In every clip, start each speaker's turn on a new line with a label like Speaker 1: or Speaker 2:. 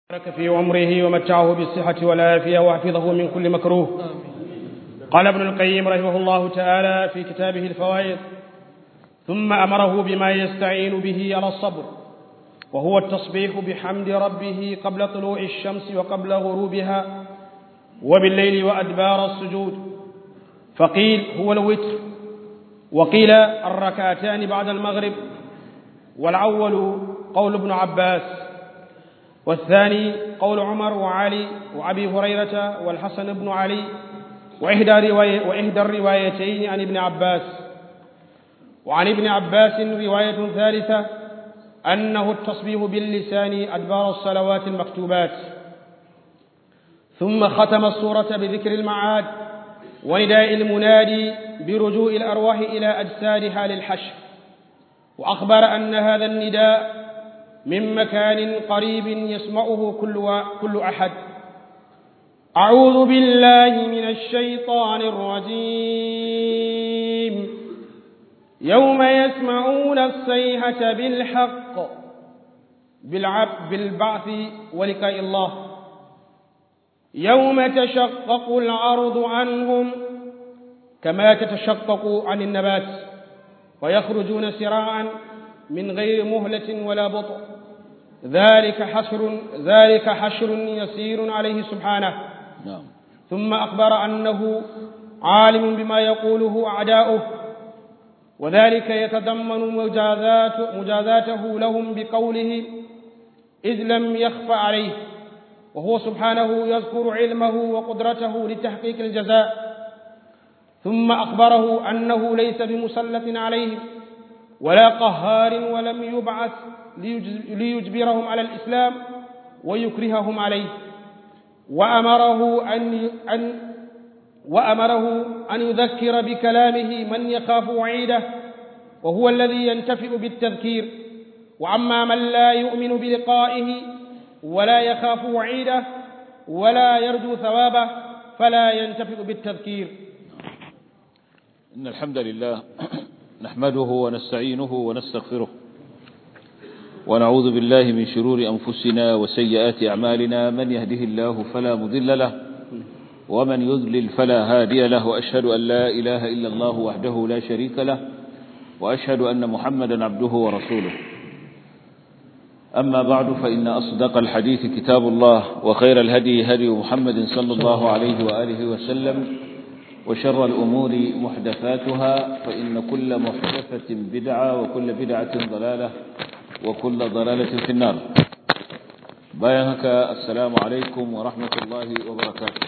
Speaker 1: بارك في عمره ومتعه بالصحة والعافية وحفظه من كل مكروه قال ابن القيم رحمه الله تعالى في كتابه الفوائد ثم أمره بما يستعين به على الصبر وهو التصبيح بحمد ربه قبل طلوع الشمس وقبل غروبها وبالليل وأدبار السجود فقيل هو الوتر وقيل الركعتان بعد المغرب والأول قول ابن عباس والثاني قول عمر وعلي وأبي هريرة والحسن بن علي وإحدى, رواية وإحدى الروايتين عن ابن عباس وعن ابن عباس رواية ثالثة أنه التصبيح باللسان أدبار الصلوات المكتوبات ثم ختم السورة بذكر المعاد ونداء المنادي برجوع الأرواح إلى أجسادها للحشر وأخبر أن هذا النداء من مكان قريب يسمعه كل, كل أحد أعوذ بالله من الشيطان الرجيم يوم يسمعون الصيحة بالحق بالبعث ولقاء الله يوم تشقق الأرض عنهم كما تتشقق عن النبات ويخرجون سراعا من غير مهلة ولا بطء ذلك حشر ذلك حشر يسير عليه سبحانه
Speaker 2: نعم
Speaker 1: ثم أخبر أنه عالم بما يقوله أعداؤه وذلك يتضمن مجازات مجازاته لهم بقوله إذ لم يخف عليه وهو سبحانه يذكر علمه وقدرته لتحقيق الجزاء ثم أخبره أنه ليس بمسلط عليهم ولا قهار ولم يبعث ليجبرهم على الإسلام ويكرههم عليه وأمره أن أن وأمره أن يذكر بكلامه من يخاف وعيده وهو الذي ينتفع بالتذكير وأما من لا يؤمن بلقائه ولا يخاف وعيده ولا يرجو ثوابه فلا ينتفع بالتذكير
Speaker 2: إن الحمد لله نحمده ونستعينه ونستغفره ونعوذ بالله من شرور أنفسنا وسيئات أعمالنا من يهده الله فلا مضل له ومن يضلل فلا هادي له وأشهد أن لا إله إلا الله وحده لا شريك له وأشهد أن محمدا عبده ورسوله أما بعد فإن أصدق الحديث كتاب الله وخير الهدي هدي محمد صلى الله عليه وآله وسلم وشر الأمور محدثاتها فإن كل محدثة بدعة وكل بدعة ضلالة وكل ضلالة في النار بايهك السلام عليكم ورحمة الله وبركاته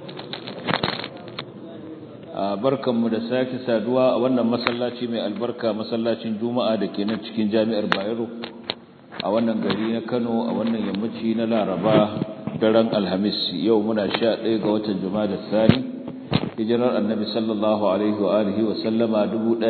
Speaker 2: barkan mu da sake saduwa a wannan masallaci mai albarka masallacin juma'a da ke nan cikin jami'ar bayero a wannan gari na kano a wannan yammaci na laraba daren alhamis yau muna sha ɗaya ga watan juma'a da sani hijirar annabi sallallahu alaihi wa alihi wa sallama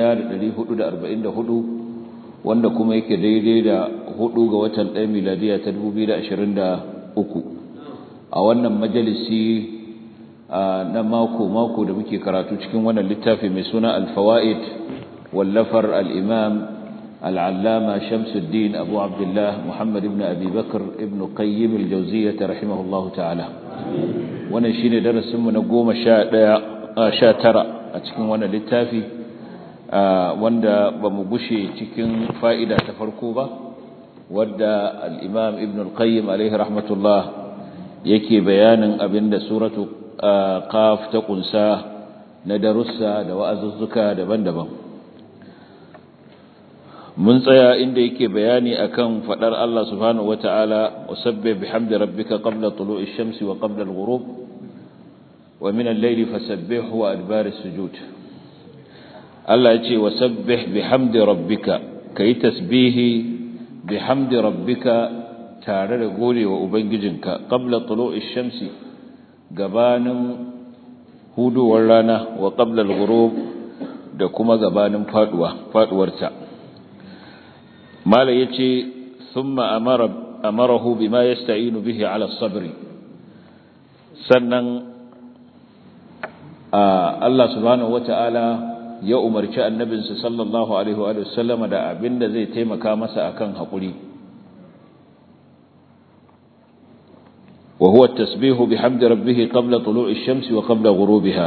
Speaker 2: 1444 wanda kuma yake daidai da hudu ga watan ɗaya miladiya ta 2023 a wannan majalisi na mako-mako da muke karatu cikin wannan littafi mai suna alfawa'id wallafar al'imam al'allama shamsuddin abu abdullah muhammad ibn abi bakar ibn qayyim al-jauziyyah rahimahullahu ta'ala wannan shine darasinmu na goma sha tara a cikin wannan littafi wanda ba mu gushe cikin fa'ida ta farko ba wadda al'imam ibn al-qayyim alaihi rahmatullah yake bayanin abinda suratu qaf ta kunsa na darussa da wa'azuzzuka daban-daban mun tsaya inda yake bayani akan fadar Allah subhanahu wata'ala wasabbih bihamdi rabbika qabla tulu'i shamsi wa qabla al-ghurub wa min al-layli fasabbih wa adbar as-sujud Allah yace wasabbih bihamdi rabbika kai tasbihi bihamdi rabbika tare da godewa ubangijinka qabla tulu'i shamsi gabanin huduwar rana wa qabla al-ghurub da kuma gabanin faduwa faduwarta mala yace thumma amara amarahu bima yasta'inu bihi ala sabri sannan Allah subhanahu wata'ala ya umarci annabinsa sallallahu alaihi wa sallama da abinda zai taimaka masa akan hakuri wa huwa at-tasbihu bihamdi rabbih qabla tulu'i ash-shamsi wa qabla ghurubiha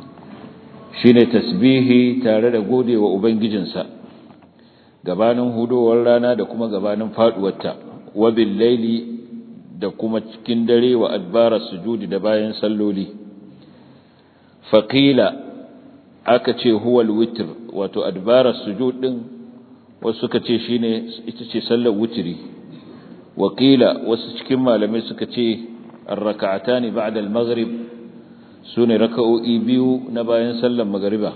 Speaker 2: shine tasbihi tare da godewa ubangijinsa gabanin hudowar rana da kuma gabanin faduwarta wa bil laili da kuma cikin dare wa adbara sujudi da bayan salloli faqila aka ce huwa al-witr wato adbara sujud din wasu suka ce shine ita ce sallar witri wakila wasu cikin malamai suka ce ar-rak'atani ba'da al-maghrib sune raka'o'i biyu na bayan sallar magriba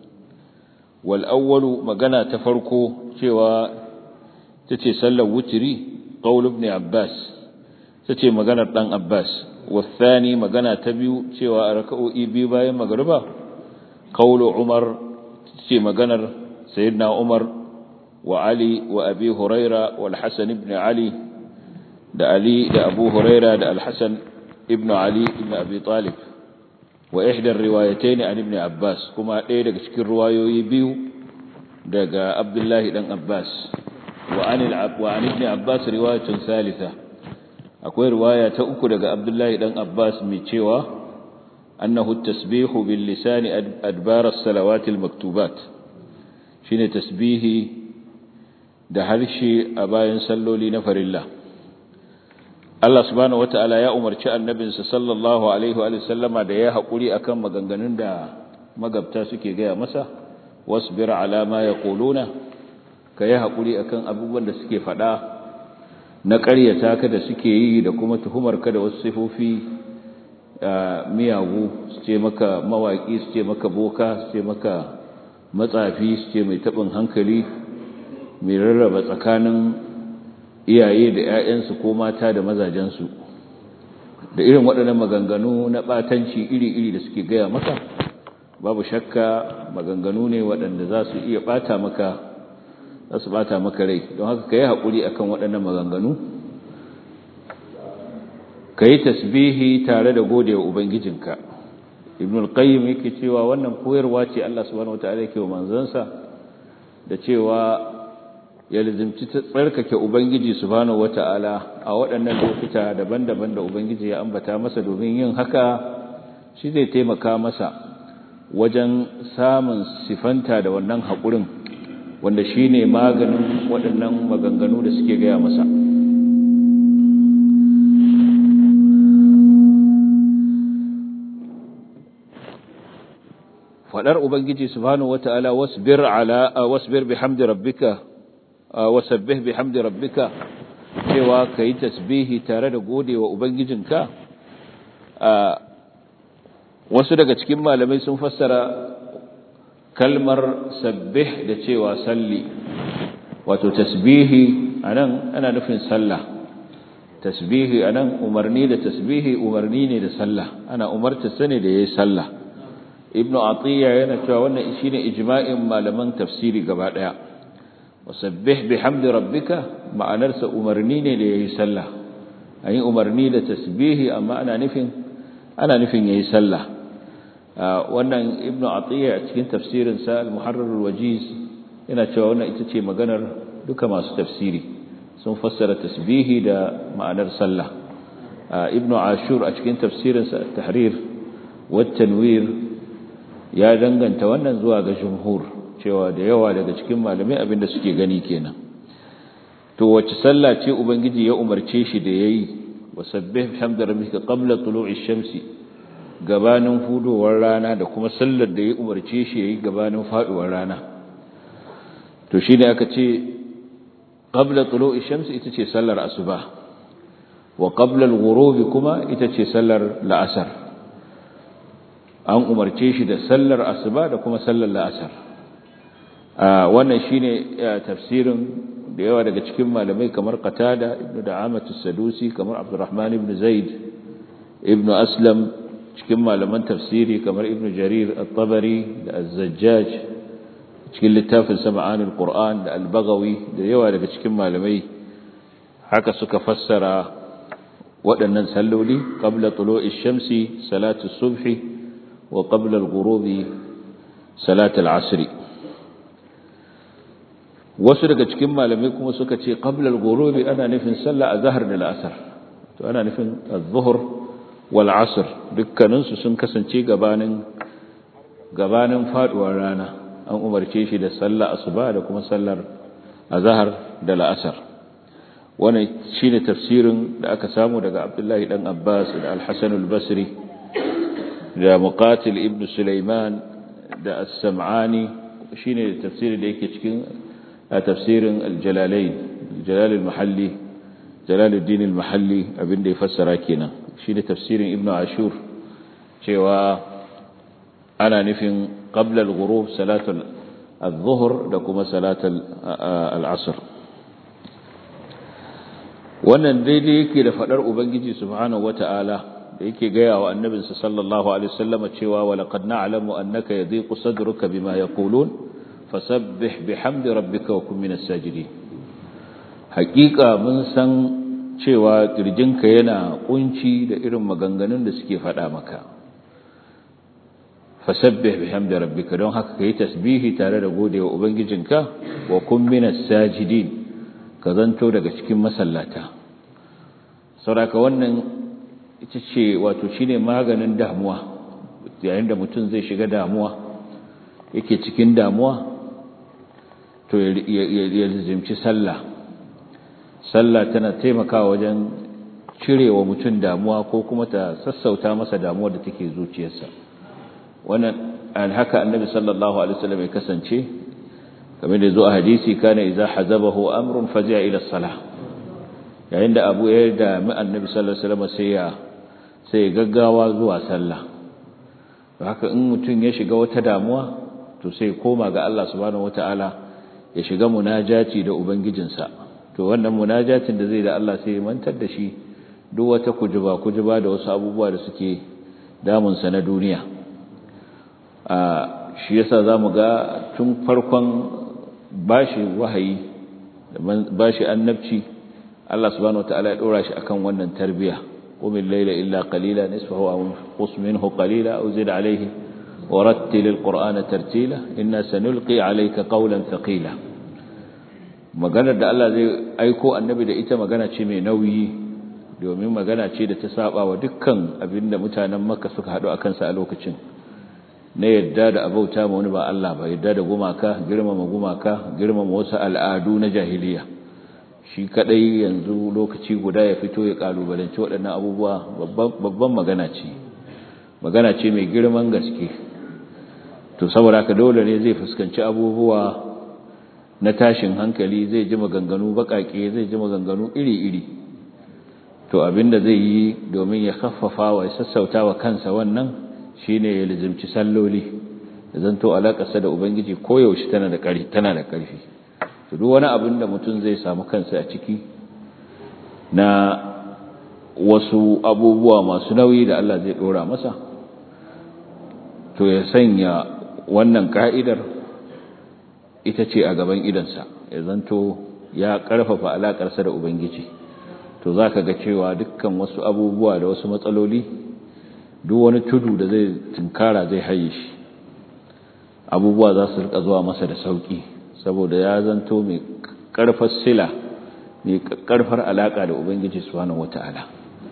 Speaker 2: wal awwalu magana ta farko cewa tace sallar witri qaul ibn abbas tace maganar dan abbas والثاني magana ta biyu cewa raka'o'i biyu bayan magriba qaul umar tace maganar sayyidina umar wa ali wa abi huraira wal hasan ibn ali da ali da abu huraira da al hasan ibn ali ibn abi talib wa ihda riwayatayn an ibn abbas kuma ɗaya daga cikin riwayoyi biyu daga abdullahi dan abbas wa an wa an ibn abbas riwayatun thalitha akwai riwaya ta uku daga abdullahi dan abbas mai cewa annahu tasbihu bil lisani adbar as-salawat al-maktubat shine tasbihi da harshe a bayan salloli na farilla Allah subhanahu wata'ala ya umarci annabinsa sallallahu alaihi wa sallama da ya haƙuri akan maganganun da magabta suke gaya masa wasbir ala ma yaquluna ka yi haƙuri akan abubuwan da suke faɗa na ƙaryata ka da suke yi da kuma tuhumar ka da wasu sifofi miyagu su ce maka mawaƙi su ce maka boka su ce maka matsafi su ce mai taɓin hankali mai rarraba tsakanin iyaye da 'ya'yansu ko mata da mazajensu da irin waɗannan maganganu na ɓatanci iri-iri da suke gaya maka babu shakka maganganu ne waɗanda za su iya ɓata maka za su ɓata maka rai don haka ka yi haƙuri a kan waɗannan maganganu ka yi tasbihi tare da gode wa ubangijinka ibn al-qayyim yake cewa wannan koyarwa ce Allah subhanahu wataala yake wa manzansa da cewa ya lizimci tsarkake ubangiji subhanahu wataala a waɗannan lokuta daban-daban da ubangiji ya ambata masa domin yin haka shi zai taimaka masa wajen samun sifanta da wannan haƙurin wanda shine maganin waɗannan maganganu da suke gaya masa fadar ubangiji subhanahu wataala wasbir ala wasbir bihamdi rabbika wasabbih bihamdi rabbika cewa kai tasbihi tare da godewa ubangijinka wasu daga cikin malamai sun fassara kalmar sabbih da cewa salli wato tasbihi anan ana nufin sallah tasbihi anan umarni da tasbihi umarni ne da sallah ana umarta sane da yayi sallah ibnu atiya yana cewa wannan shine ijma'in malaman tafsiri gaba daya wasabbih bihamdi rabbika ma'anarsa umarni ne da yayi sallah ayi umarni da tasbihi amma ana nufin ana nufin yayi sallah wannan ibnu atiya a cikin tafsirin sa al-muharrar al-wajiz yana cewa wannan ita ce maganar duka masu tafsiri sun fassara tasbihi da ma'anar sallah ibnu ashur a cikin tafsirin sa at-tahrir wa tanwir ya danganta wannan zuwa ga jumhur cewa da yawa daga cikin malamai abinda suke gani kenan to wace sallah ce ubangiji ya umarce shi da yayi wasabbih bihamdi rabbika qabla tulu'i shamsi gabanin hudowar rana da kuma sallar da ya umarce shi yayi gabanin faduwar rana to shine aka ce qabla tulu'i shamsi ita ce sallar asuba wa qabla al-ghurubi kuma ita ce sallar la'asar an umarce shi da sallar asuba da kuma sallar la'asar wannan shine tafsirin da yawa daga cikin malamai kamar qatada ibnu da'amat as-sadusi kamar abdurrahman ibn zaid ibnu aslam cikin malaman tafsiri kamar ibnu jarir at-tabari da az-zajjaj cikin littafin sama'an al-qur'an da al-baghawi da yawa daga cikin malamai haka suka fassara waɗannan salloli qabla tulu'i shamsi salatu subhi wa qabla al-ghurubi salatu al-'asr wasu daga cikin malamai kuma suka ce qabla al-ghurubi ana nufin sallah azhar da al-asr to ana nufin az-zuhr wal asr dukkanin su sun kasance gabanin gabanin faduwar rana an umarce shi da sallar asuba da kuma sallar azhar da la'asar wannan shine tafsirin da aka samu daga Abdullahi dan Abbas da Al-Hasan al-Basri da Muqatil ibn Sulaiman da As-Sam'ani shine tafsirin da yake cikin tafsirin Al-Jalalain Jalal al-Mahalli Jalaluddin al-Mahalli abinda ya fassara kenan shine tafsirin Ibn Ashur cewa ana nufin qabla al-ghurub salatul adh-dhuhr da kuma salatul al-'asr wannan daidai yake da fadar ubangiji subhanahu wata'ala da yake gaya wa annabinsa sallallahu alaihi wasallam cewa wa laqad na'lamu annaka yadhiqu sadruka bima yaqulun fasabbih bihamdi rabbika wa kun minas sajidin haqiqa mun san cewa kirjinka yana kunci da irin maganganun da suke fada maka fasabbih bihamdi rabbika don haka kai tasbihi tare da godewa ubangijinka wa kun minas sajidin ka zanto daga cikin masallata sauraka wannan ita ce wato shine maganin damuwa yayin da mutum zai shiga damuwa yake cikin damuwa to ya zimci sallah sallah tana taimakawa wajen cirewa mutum damuwa ko kuma ta sassauta masa damuwa da take zuciyarsa wannan haka annabi sallallahu alaihi wasallam ya kasance kamar da zo a hadisi kana idza hazabahu amrun fazi'a ila salah yayin da abu ya da mi annabi sallallahu alaihi wasallam sai ya sai ya gaggawa zuwa sallah haka in mutum ya shiga wata damuwa to sai koma ga Allah subhanahu wataala ya shiga munajati da ubangijinsa to wannan munajatin da zai da Allah sai ya mantar da shi duk wata kujuba kujuba da wasu abubuwa da suke damunsa na duniya a shi yasa zamu ga tun farkon bashi wahayi bashi annabci Allah subhanahu wataala ya dora shi akan wannan tarbiya qumil layla illa qalila nisfahu aw qus minhu qalila aw zid alayhi warattil alqur'ana tartila inna sanulqi alayka qawlan thaqila maganar da Allah zai aiko annabi da ita magana ce mai nauyi domin magana ce da ta saba wa dukkan abinda mutanen Makka suka hadu akan sa a lokacin na yadda da abauta ma wani ba Allah ba yadda da gumaka girmama gumaka girmama wasu al'adu na jahiliya shi kadai yanzu lokaci guda ya fito ya kalubalanci waɗannan abubuwa babban magana ce magana ce mai girman gaske to saboda haka dole ne zai fuskanci abubuwa na tashin hankali zai ji maganganu bakake zai ji maganganu iri-iri to abinda zai yi domin ya khaffafa wa ya sassauta wa kansa wannan shine ya lizimci salloli da zanto alakarsa da ubangiji koyaushe tana da ƙarfi tana da ƙarfi to duk wani abin da mutum zai samu kansa a ciki na wasu abubuwa masu nauyi da Allah zai dora masa to ya sanya wannan ka'idar ita ce a gaban idansa ya zanto ya ƙarfafa alakarsa da ubangiji to zaka ga cewa dukkan wasu abubuwa da wasu matsaloli duk wani tudu da zai tunkara zai haye shi abubuwa za su rika zuwa masa da sauki saboda ya zanto mai karfar sila mai karfar alaka da ubangiji subhanahu wataala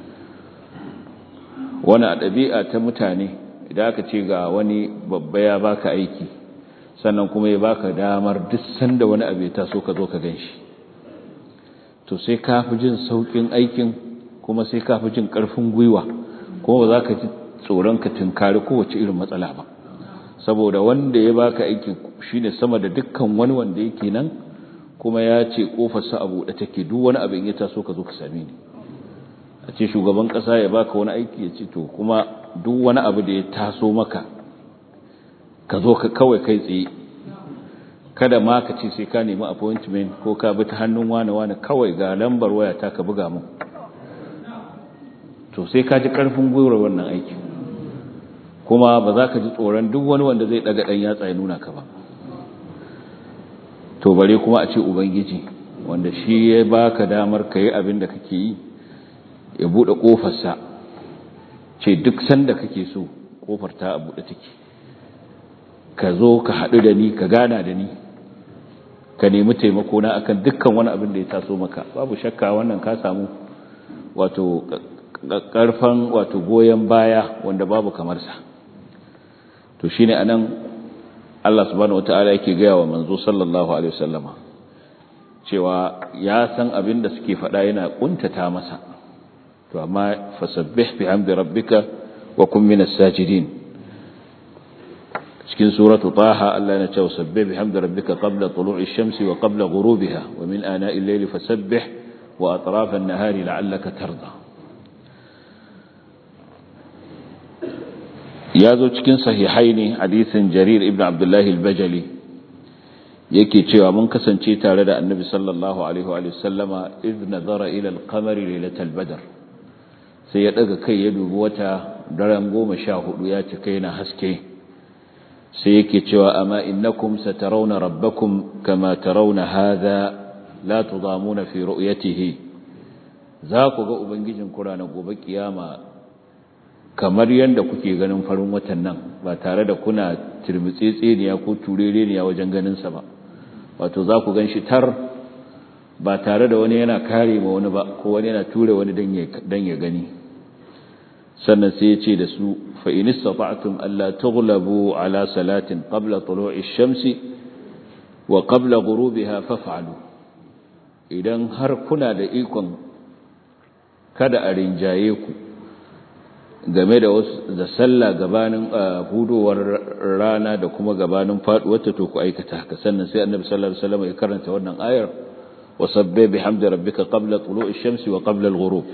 Speaker 2: wani a ɗabi'a ta mutane idan aka ce ga wani babba ya baka aiki sannan kuma ya baka damar duk sanda wani abu ya taso ka zo ka ganshi to sai ka fi jin saukin aikin kuma sai ka fi jin karfin gwiwa kuma ba za ka ji tsoron ka tunkari kowace irin matsala ba saboda wanda ya baka aiki shine sama da dukkan wani wanda yake nan kuma ya ce kofarsa a buɗe take duk wani abin ya taso ka zo ka same ni a ce shugaban ƙasa ya baka wani aiki ya ce to kuma duk wani abu da ya taso maka ka zo ka kawai kai tsaye kada ma ka ce sai ka nemi appointment ko ka bi ta hannun wane wane kawai ga lambar waya ta ka buga mun to sai ka ji karfin gwiwar wannan aikin kuma ba za ka ji tsoron duk wani wanda zai daga dan yatsa ya nuna ka ba to bare kuma a ce ubangiji wanda shi ya baka damar ka yi abin da kake yi ya bude kofarsa ce duk sanda kake so kofar ta a bude take ka zo ka haɗu da ni ka gana da ni ka nemi taimako na akan dukkan wani abin da ya taso maka babu shakka wannan ka samu wato karfan wato goyen baya wanda babu kamar sa to shine anan Allah subhanahu wataala yake gaya wa manzo sallallahu alaihi wasallama cewa ya san abin da suke faɗa yana kuntata masa to amma fasabbih bihamdi rabbika wa kun minas sajidin cikin suratu taha Allah ya ce sabbih bihamdi rabbika qabla tulu'i shamsi wa qabla ghurubiha wa min ana'i al-layli fasabbih wa atraf an-nahari la'allaka tarda ya zo cikin sahihaini hadisin jarir ibn abdullahi al-bajali yake cewa mun kasance tare da annabi sallallahu alaihi wa sallama idh nazara ila al-qamari lailatal badr sai ya daga kai ya dubi wata daren goma sha hudu ya cika yana haske sai yake cewa amma innakum satarawna rabbakum kama tarawna hadha la tudamuna fi ru'yatihi za ku ga ubangijin ku ranar gobe kiyama kamar yadda kuke ganin farin watan nan ba tare da kuna tirmitsitsiniya ko turereniya wajen ganin sa ba wato za ku gan shi tar ba tare da wani yana kare ma wani ba ko wani yana ture wani dan ya gani sannan sai ya ce da su fa in istata'tum alla tughlabu ala salatin qabla tulu'i shamsi wa qabla ghurubiha faf'alu idan har kuna da ikon kada a rinjaye ku game da wasu da sallah gabanin hudowar rana da kuma gabanin faduwar ta to ku aikata haka sannan sai annabi sallallahu alaihi wasallam ya karanta wannan ayar wa sabbih bihamdi rabbika qabla tulu'i shamsi wa qabla al-ghurub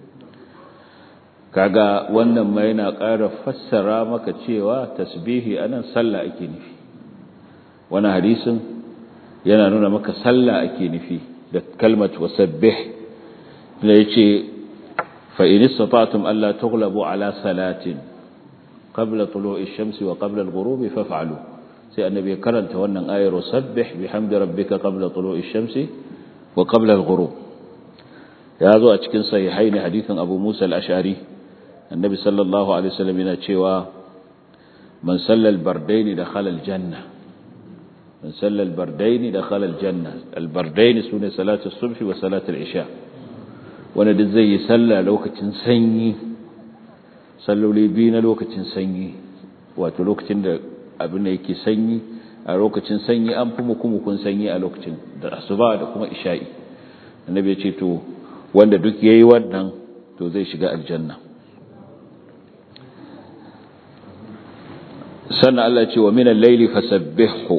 Speaker 2: kaga wannan ma yana ƙara fassara maka cewa tasbihi anan sallah ake nufi wannan hadisin yana nuna maka sallah ake nufi da kalmat wasabbih da yace فإن استطعتم ألا تغلبوا على صلاة قبل طلوع الشمس وقبل الغروب فافعلوا سي النبي كرنت wannan ayar wasabbih bihamdi rabbika qabla tulu'i shamsi wa qabla al-ghurub ya zo a cikin sahihain hadithin Abu Musa al-Ash'ari annabi sallallahu alaihi wasallam yana cewa man salla al-bardayn dakhala al-janna man salla al-bardayn dakhala al-janna al-bardayn sune salatu as-subh wa salatu al-isha wanda duk zai yi sallah lokacin sanyi salloli biyu na lokacin sanyi wato lokacin da abin da yake sanyi a lokacin sanyi an fi mukumukun sanyi a lokacin da asuba da kuma isha'i annabi ya ce to wanda duk yayi wannan to zai shiga aljanna sannan Allah ce wa minal layli fasabbihu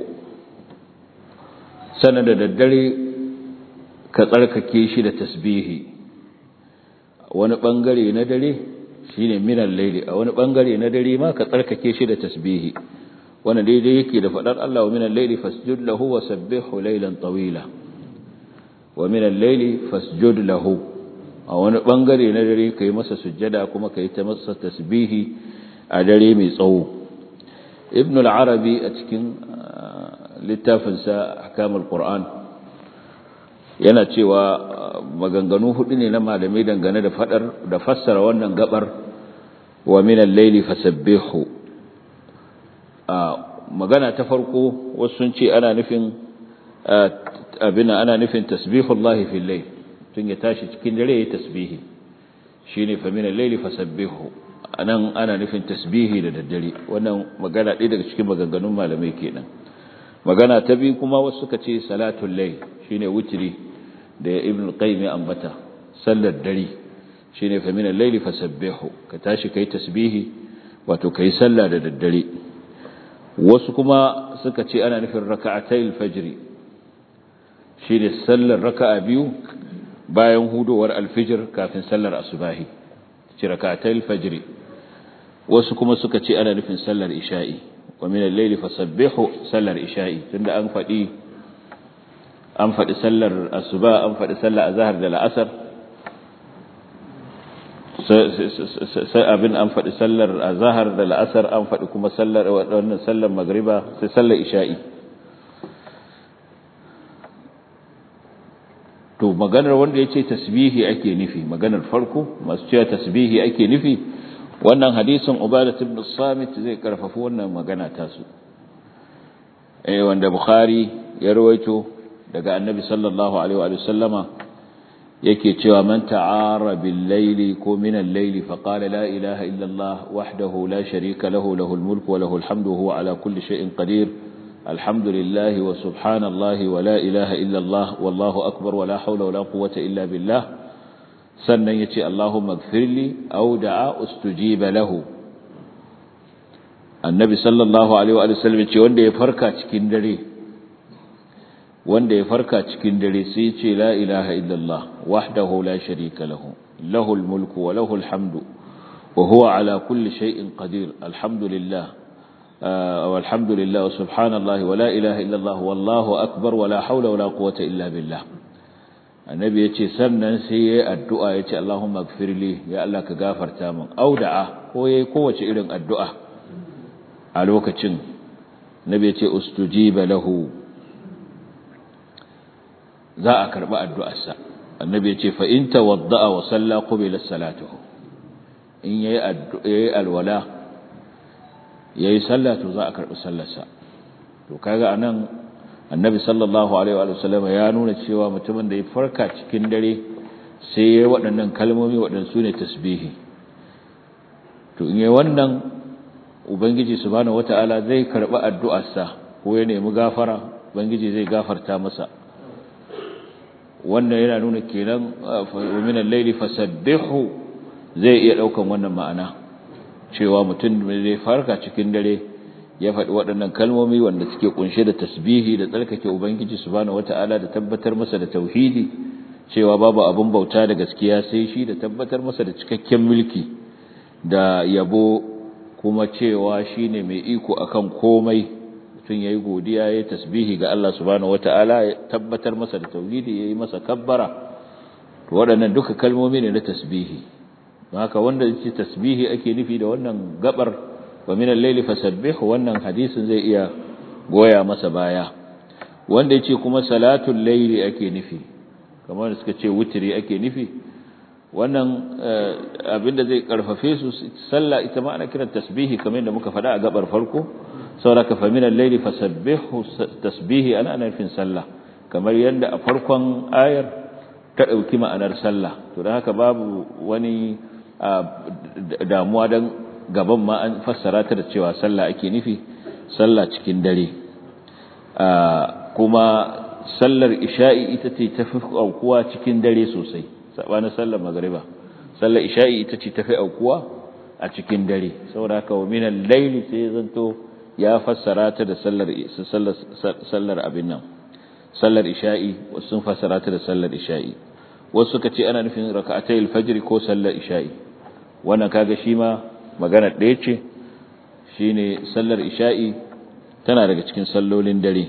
Speaker 2: sannan da daddare ka tsarkake shi da tasbihi wani bangare na dare shine minal layli a wani bangare na dare ma ka tsarkake shi da tasbihi wannan daidai yake da fadar Allah wa minal layli fasjud lahu wa sabbihu laylan tawila wa minal layli fasjud lahu a wani bangare na dare kai masa sujjada kuma kai ta masa tasbihi a dare mai tsawo ibn al-arabi a cikin littafinsa ahkamul qur'an yana cewa maganganu hudu ne na malamai dangane da fadar da fassara wannan gabar wa min al-layli fasabbihu magana ta farko wasu sun ce ana nufin abina ana nufin tasbihullahi fil layl tun ya tashi cikin dare ya tasbihi shine fa min al-layli fasabbihu anan ana nufin tasbihi da daddare wannan magana ɗaya daga cikin maganganun malamai kenan magana ta biyu kuma wasu suka ce salatul layl shine witri da ibn al-qayyim ambata sallar dare shine fa min al-layli fasabbihu ka tashi kai tasbihi wato kai sallah da daddare wasu kuma suka ce ana nufin raka'atayil fajr shine sallar raka'a biyu bayan hudowar al-fajr kafin sallar asubahi ce raka'atayil fajr wasu kuma suka ce ana nufin sallar isha'i wa min al-layli fasabbihu sallar isha'i tunda an faɗi an faɗi sallar asuba an faɗi sallar azhar da la'asar sai abin an faɗi sallar azhar da la'asar an faɗi kuma sallar wannan sallar magriba sai sallar isha'i to maganar wanda yace tasbihi ake nufi maganar farko masu cewa tasbihi ake nufi wannan hadisin ubadah ibn samit zai karfafa wannan magana tasu eh wanda bukhari ya rawaito daga annabi sallallahu alaihi wa sallama yake cewa man ta'ara bil layli ko min al layli fa qala la ilaha illa Allah wahdahu la sharika lahu lahul mulku wa lahul hamdu huwa ala kulli shay'in qadir alhamdulillah wa subhanallahi wa la ilaha illa Allah wallahu akbar wa la hawla wa la quwwata illa billah sannan yace Allahumma ighfirli aw da'a ustujiba lahu annabi sallallahu alaihi wa sallam yace wanda ya farka cikin dare wanda ya farka cikin dare sai ya ce la ilaha illallah wahdahu la sharika lahu lahul mulku wa lahul hamdu wa huwa ala kulli shay'in qadir alhamdulillah walhamdulillah wa subhanallahi wa la ilaha illallah wallahu akbar wa la hawla wa la quwwata illa billah annabi yace sannan sai yayi addu'a yace allahumma ighfirli ya allah ka gafarta min auda'a ko yayi kowace irin addu'a a lokacin nabi yace ustujiba lahu za a karɓi addu'arsa annabi ya ce fa in tawadda'a wa salla qubila salatuhu in yayi yayi alwala yayi sallah to za a karɓi sallarsa to kaga anan annabi sallallahu alaihi wa sallam ya nuna cewa mutumin da ya farka cikin dare sai yayi waɗannan kalmomi waɗansu ne tasbihi to in yayi wannan ubangiji subhanahu wataala zai karɓi addu'arsa ko ya nemi gafara ubangiji zai gafarta masa wannan yana nuna kenan min al-layli fasabbihu zai iya daukan wannan ma'ana cewa mutum zai farka cikin dare ya faɗi waɗannan kalmomi wanda suke kunshe da tasbihi da tsarkake ubangiji subhanahu wata'ala da tabbatar masa da tauhidi cewa babu abin bauta da gaskiya sai shi da tabbatar masa da cikakken mulki da yabo kuma cewa shine mai iko akan komai mutum ya yi godiya ya yi tasbihi ga Allah subhanahu wata'ala ya tabbatar masa da tauhidi ya yi masa kabbara waɗannan duka kalmomi ne na tasbihi haka wanda ce tasbihi ake nufi da wannan gabar wa min al-layli fasabbih wannan hadisin zai iya goya masa baya wanda yace kuma salatul layli ake nufi kamar suka ce wutri ake nufi wannan abinda zai karfafe su sallah ita ma ana kiran tasbihi kamar yadda muka faɗa a gabar farko sauraka faminan laili fasabbihu tasbihi ana nufin sallah kamar yadda a farkon ayar ta dauki ma'anar sallah to dan haka babu wani damuwa dan gaban ma an fassara ta da cewa sallah ake nufi sallah cikin dare kuma sallar isha'i ita ce tafi aukuwa cikin dare sosai sabanin sallar magriba sallar isha'i ita ce tafi aukuwa a cikin dare saboda haka wa minal laili sai zanto ya fassara ta da sallar sallar abin nan sallar isha'i wasu sun fassara ta da sallar isha'i wasu suka ce ana nufin raka'atayil fajr ko sallar isha'i wannan kaga shi ma magana ɗaya ce shine sallar isha'i tana daga cikin sallolin dare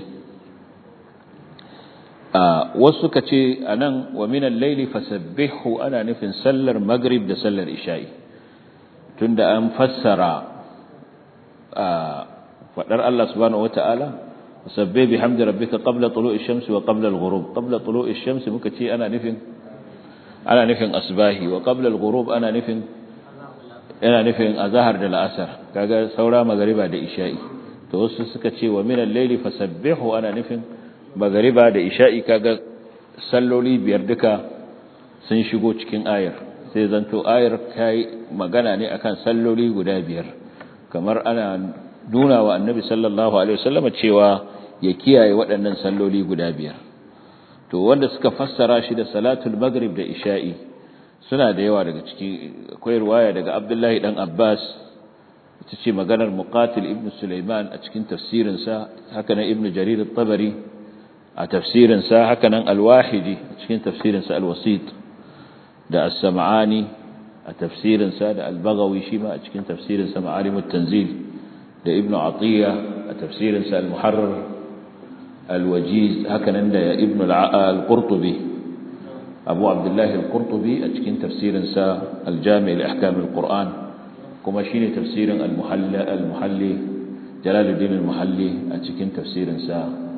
Speaker 2: a wasu suka ce anan wa minal layli fasabbihu ana nufin sallar maghrib da sallar isha'i tunda an fassara a fadar Allah subhanahu wataala sabbih bihamdi rabbika qabla tulu'i shamsi wa qabla al-ghurub qabla tulu'i shamsi muka ce ana nufin ana nufin asbahi wa qabla al-ghurub ana nufin yana nufin azhar da al'asr kaga saura magriba da isha'i to wasu suka ce wa min al-layli fasabbihu ana nufin magriba da isha'i kaga salloli biyar duka sun shigo cikin ayar sai zanto ayar kai magana ne akan salloli guda biyar kamar ana nuna wa annabi sallallahu alaihi wasallam cewa ya kiyaye waɗannan salloli guda biyar to wanda suka fassara shi da salatul maghrib da isha'i suna da yawa daga ciki akwai riwaya daga Abdullahi dan Abbas ita ce maganar Muqatil ibn Sulaiman a cikin tafsirin sa haka nan Ibn Jarir at-Tabari a tafsirin sa haka nan Al-Wahidi a cikin tafsirin sa Al-Wasit da As-Sam'ani a tafsirin sa da Al-Baghawi shi ma a cikin tafsirin sa Ma'alim at-Tanzil da Ibn Atiyya a tafsirin sa Al-Muharrar Al-Wajiz haka nan da Ibn Al-Qurtubi abu abdullahi al-qurtubi a cikin tafsirinsa al-jami' al-ahkam al-qur'an kuma shine tafsirin al-muhalli al-muhalli jalaluddin al-muhalli a cikin tafsirinsa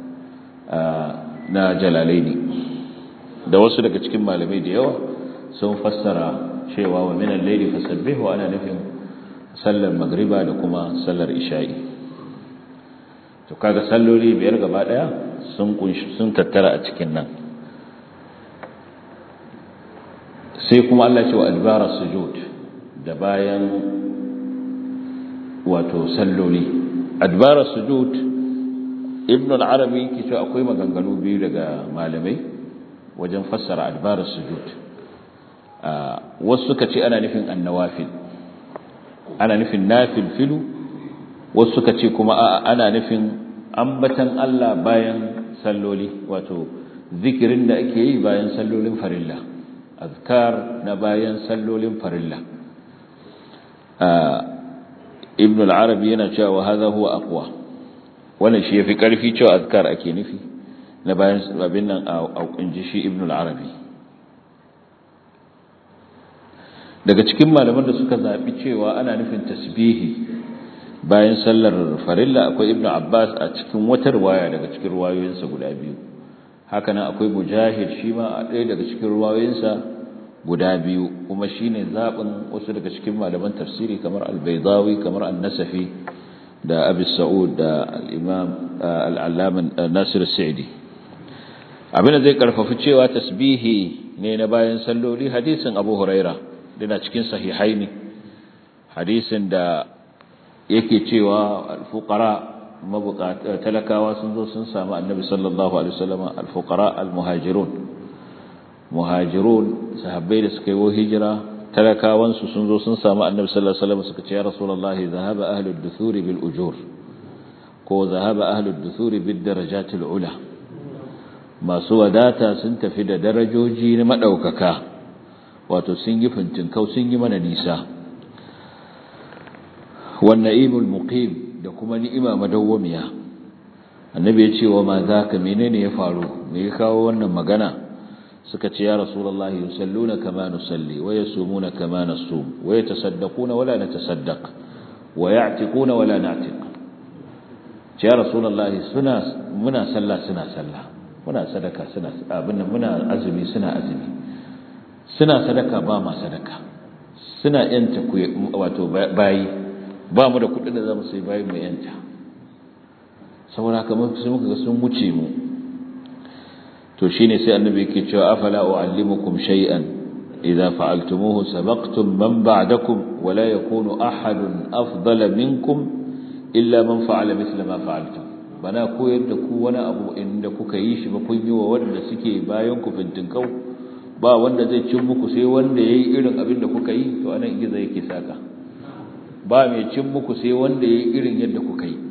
Speaker 2: na jalalaini da wasu daga cikin malamai da yawa sun fassara cewa wa min al-layli fasabbihu ana nufin sallar magriba da kuma sallar isha'i to kaga salloli biyar gaba daya sun kunshi sun tattara a cikin nan sai kuma Allah ce wa adbara sujud da bayan wato salloli adbara sujud ibn al-arabi ke cewa akwai maganganu biyu daga malamai wajen fassara adbara sujud wasu suka ce ana nufin annawafil ana nufin nafil filu wasu suka ce kuma ana nufin ambatan Allah bayan salloli wato zikirin da ake yi bayan sallolin farilla azkar na bayan sallolin farilla ibn al-arabi yana cewa hadha huwa aqwa wannan shi yafi karfi cewa azkar ake nufi na bayan abin nan a kunji shi ibn al-arabi daga cikin malaman da suka zabi cewa ana nufin tasbihi bayan sallar farilla akwai ibn abbas a cikin wata riwaya daga cikin riwayoyinsa guda biyu hakanan akwai mujahid shi ma a ɗaya daga cikin riwayoyinsa guda biyu kuma shine zaɓin wasu daga cikin malaman tafsiri kamar al-baydawi kamar an-nasafi da abi sa'ud da al-imam al-allama nasir as-sa'di abin da zai karfafi cewa tasbihi ne na bayan salloli hadisin abu huraira dana cikin sahihaini hadisin da yake cewa al-fuqara talakawa sun zo sun samu annabi sallallahu alaihi wasallam al-fuqara al-muhajirun muhajirun sahabbai da suka yi hijira talakawan su sun zo sun samu annabi sallallahu alaihi wasallam suka ce ya rasulullahi zahaba ahlud duthuri bil ujur ko zahaba ahlud duthuri bid darajatil ula masu wadata sun tafi da darajoji na madaukaka wato sun yi fintinkau sun yi mana nisa wan na'imul muqim da kuma ni'ima madawwamiya annabi ya ce wa ma zaka menene ya faru me ya kawo wannan magana suka ce ya rasulullahi yusalluna kama nusalli wa yasumuna kama nasum wa yatasaddaquna wala natasaddaq wa ya'tiquna wala na'tiq ce ya rasulullahi suna muna sallah suna sallah muna sadaka suna abin nan muna azumi suna azumi suna sadaka ba ma sadaka suna yanta wato bayi ba mu da kudin da zamu sai bayi mu yanta saboda haka mun sai muka ga sun wuce mu to shine sai annabi yake cewa afala uallimukum shay'an idza fa'altumuhu sabaqtum man ba'dakum wa la yakunu ahadun afdala minkum illa man fa'ala mithla ma fa'altum bana koyar da ku wani abu inda kuka yi shi ba kun yi wa wanda suke bayan ku fintinkau ba wanda zai cin muku sai wanda yayi irin abin da kuka yi to anan gizo yake saka ba mai cin muku sai wanda yayi irin yadda kuka yi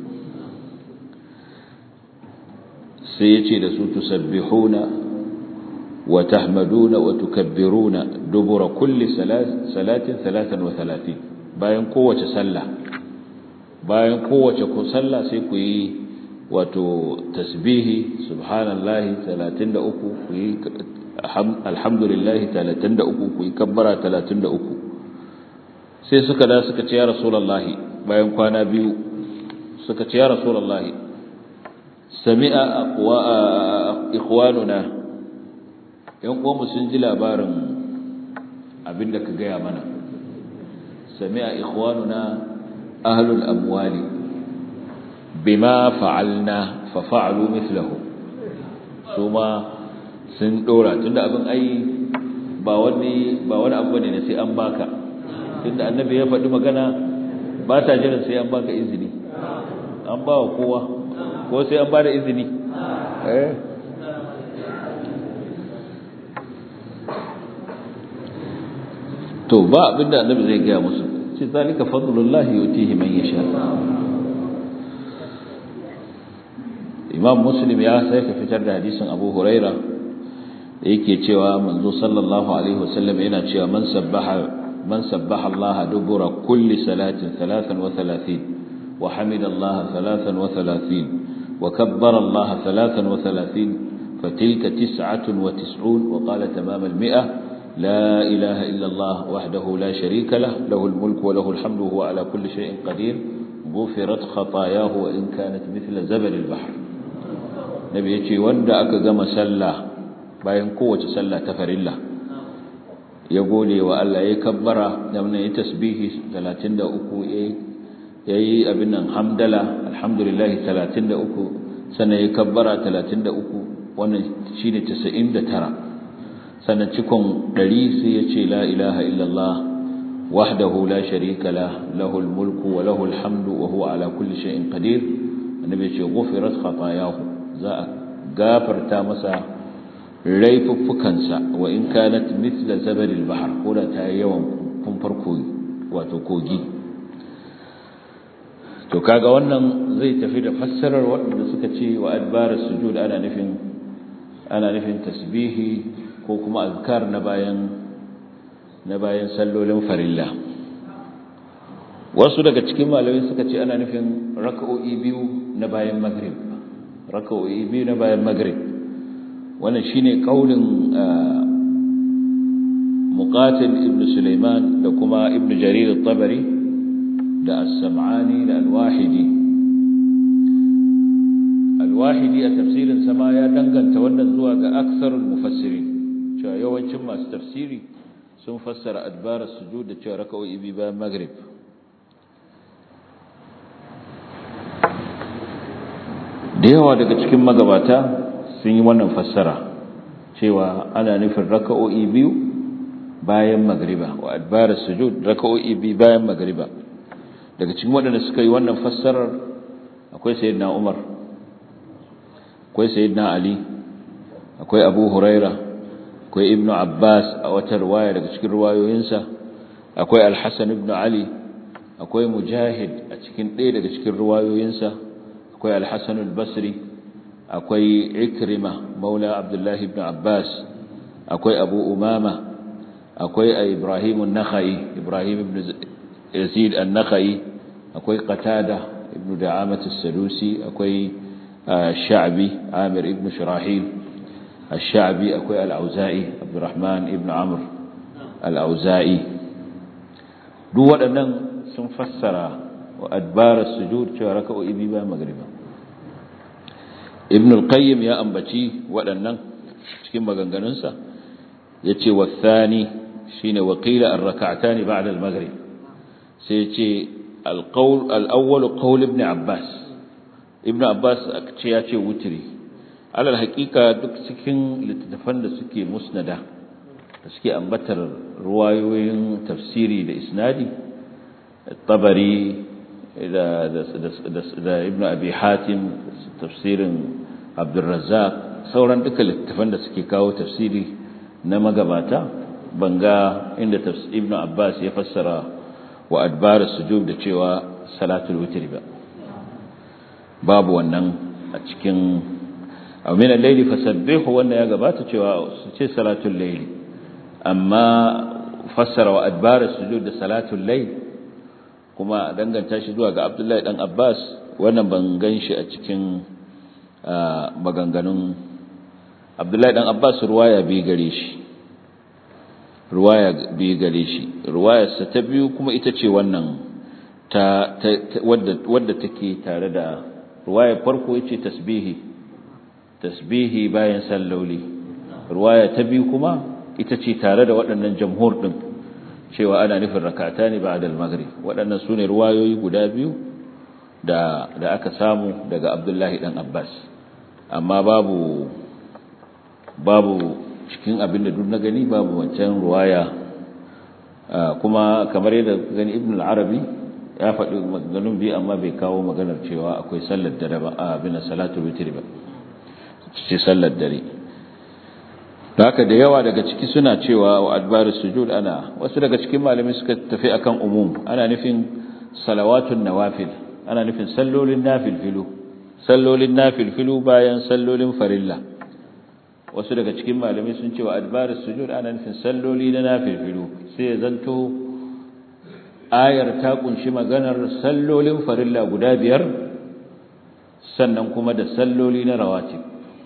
Speaker 2: sai ya ce da su tusabbihuna wa tahmaduna wa tukabbiruna dubura kulli salatin salatan wa talatin bayan kowace sallah bayan kowace ku sallah sai ku yi wato tasbihi subhanallahi 33 ku yi alhamdulillahi 33 ku yi kabbara 33 sai suka da suka ce ya rasulullahi bayan kwana biyu suka ce ya rasulullahi sami'a aqwa ikhwanuna yan uwanmu sun ji labarin abinda ka gaya mana sami'a ikhwanuna ahlul amwali bima fa'alna fa fa'alu mithlahu suma sun dora tunda abin ai ba wani ba wani abu ne sai an baka tunda annabi ya faɗi magana ba ta jiran sai an baka izini an ba wa kowa ko sai an ba da izini eh to ba abinda annabi zai gaya musu sai zalika fadlullahi yutihi man yasha imam muslim ya sai ka fitar da hadisin abu huraira yake cewa manzo sallallahu alaihi wasallam yana cewa man sabbaha man sabbaha Allah dubura kulli salatin 33 wa hamida Allah 33 wa kabbara Allah 33 fatilka 99 wa qala tamam al-mi'ah لا إله إلا الله وحده لا شريك له له الملك وله الحمد وهو على كل شيء قدير غفرت خطاياه وإن كانت مثل زبل البحر نبي يجي وندا أكا قم سلا باين قوة سلا تفرلا يقول وألا يكبر يمنى يتسبيه ثلاثين دا أكو يي أبنا الحمد لله الحمد لله ثلاثين دا أكو سنة يكبر ثلاثين دا أكو وانا شيني تسعين دا ترى sannan cikon ɗari sai ya ce la ilaha illallah wahdahu la sharika la lahul mulku wa lahul hamdu wa huwa ala kulli shay'in qadir annabi ce ghufirat khatayahu za a gafarta masa laifuffukansa wa in kanat mithla zabadil bahr ko da ta yawan kumfar kogi wato kogi to kaga wannan zai tafi da fassarar waɗanda suka ce wa adbara sujud ana nufin ana nufin tasbihi ko kuma azkar na bayan na bayan sallolin farilla wasu daga cikin malamai suka ce ana nufin raka'o'i biyu na bayan maghrib raka'o'i biyu na bayan maghrib wannan shine kaulin muqatil ibn sulaiman da kuma ibn jarir at-tabari da as-sam'ani da al-wahidi al-wahidi a tafsirin sama ya danganta wannan zuwa ga aksarul mufassirin cewa yawancin masu tafsiri sun fassara adbar sujud da cewa raka'o'i biyu bayan maghrib da yawa daga cikin magabata sun yi wannan fassara cewa ana nufin raka'o'i biyu bayan magriba wa adbar sujud raka'o'i biyu bayan magriba daga cikin waɗanda suka yi wannan fassarar akwai sayyidina Umar akwai sayyidina Ali akwai Abu Huraira akwai Ibn Abbas a wata riwaya daga cikin riwayoyinsa akwai Al-Hasan ibn Ali akwai Mujahid a cikin ɗaya daga cikin riwayoyinsa akwai Al-Hasan al-Basri akwai Ikrima maula Abdullah ibn Abbas akwai Abu Umama akwai Ibrahim an-Nakhai Ibrahim ibn Yazid an-Nakhai akwai Qatada ibn Da'amah as-Sadusi akwai Sha'bi Amir ibn Shurahil الشعبي أكوي الأوزائي عبد الرحمن ابن عمرو الأوزائي دو waɗannan sun fassara wa adbar sujud cewa raka'u ibiba magriba ibn al-qayyim ya ambaci waɗannan cikin maganganunsa yace wa thani shine wa qila ar-rak'atan ba'da al-maghrib sai yace al-qawl al-awwal qawl ibn abbas ibn abbas ce yace wutri alal haƙiƙa duk cikin littattafan da suke musnada da suke ambatar ruwayoyin tafsiri da isnadi tabari da da ibnu abi hatim tafsirin abdurrazzaq sauran duka littattafan da suke kawo tafsiri na magabata banga inda ibnu abbas ya fassara wa adbar sujud da cewa salatul witr ba babu wannan a cikin aw min al-layli fasabbihu wannan ya gabata cewa su ce salatul layli amma fassara wa adbar sujud da salatul layl kuma danganta shi zuwa ga Abdullahi dan Abbas wannan ban ganshi a cikin maganganun Abdullahi dan Abbas ruwaya bi gare shi ruwaya bi gare shi ruwayarsa ta biyu kuma ita ce wannan ta wadda wadda take tare da ruwayar farko yace tasbihi tasbihi bayan salloli ruwaya ta biyu kuma ita ce tare da waɗannan jamhur din cewa ana nufin rakata ne ba'da al-maghrib waɗannan sune ruwayoyi guda biyu da da aka samu daga Abdullahi dan Abbas amma babu babu cikin abin da duk na gani babu wancan ruwaya kuma kamar yadda gani Ibn al-Arabi ya faɗi maganganun biyu amma bai kawo maganar cewa akwai sallar dare ba a bin salatul witr ba ce sallar dare da haka da yawa daga ciki suna cewa wa adbarus sujud ana wasu daga cikin malamai suka tafi akan umum ana nufin salawatun nawafil ana nufin sallolin nafilfilu sallolin nafilfilu bayan sallolin farilla wasu daga cikin malamai sun ce wa adbarus sujud ana nufin salloli na nafilfilu sai ya zanto ayar ta kunshi maganar sallolin farilla guda biyar sannan kuma da salloli na rawatib